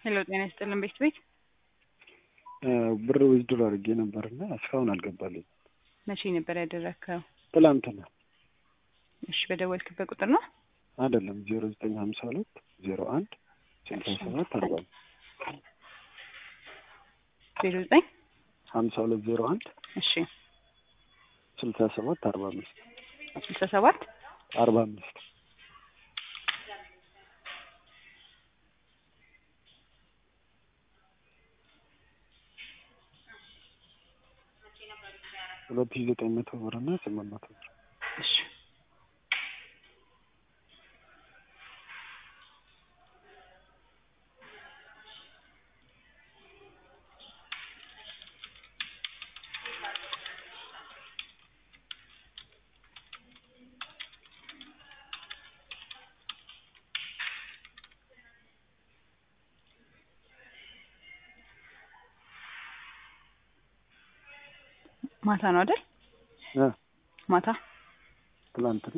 ሄሎ ጤና ይስጥልን ቤት ቤት ብር ዊዝድሮ አድርጌ ነበርና እስካሁን አልገባልኝ። መቼ ነበር ያደረግከው? ትላንትና እሺ በደወልክበት ቁጥር ነው? አይደለም ዜሮ ዘጠኝ ሀምሳ ሁለት ዜሮ አንድ ስልሳ ሰባት አርባ ዜሮ ዘጠኝ ሀምሳ ሁለት ዜሮ አንድ እሺ ስልሳ ሰባት አርባ አምስት ስልሳ ሰባት አርባ አምስት ሁለት ሺህ ዘጠኝ መቶ ብር እና ስምንት መቶ ብር እሺ ማታ ነው አይደል? እ ማታ ትላንትና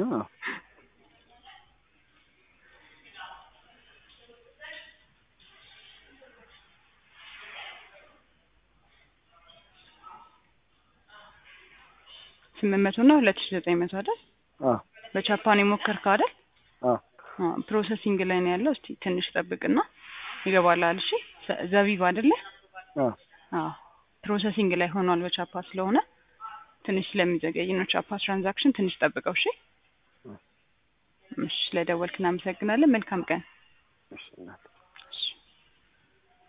ስምንት መቶ እና ሁለት ሺህ ዘጠኝ መቶ አይደል? አ በጃፓን የሞከርከው አይደል? አ አ ፕሮሰሲንግ ላይ ነው ያለው። እስቲ ትንሽ ጠብቅና ይገባልሃል። እሺ ዘ- ዘቢብ አይደለ? አ አዎ ፕሮሰሲንግ ላይ ሆኗል በቻፓ ስለሆነ ትንሽ ስለሚዘገይ ነው። ቻፓ ትራንዛክሽን ትንሽ ጠብቀው። እሺ እሺ፣ ስለደወልክ እናመሰግናለን። መልካም ቀን። እሺ እናት እሺ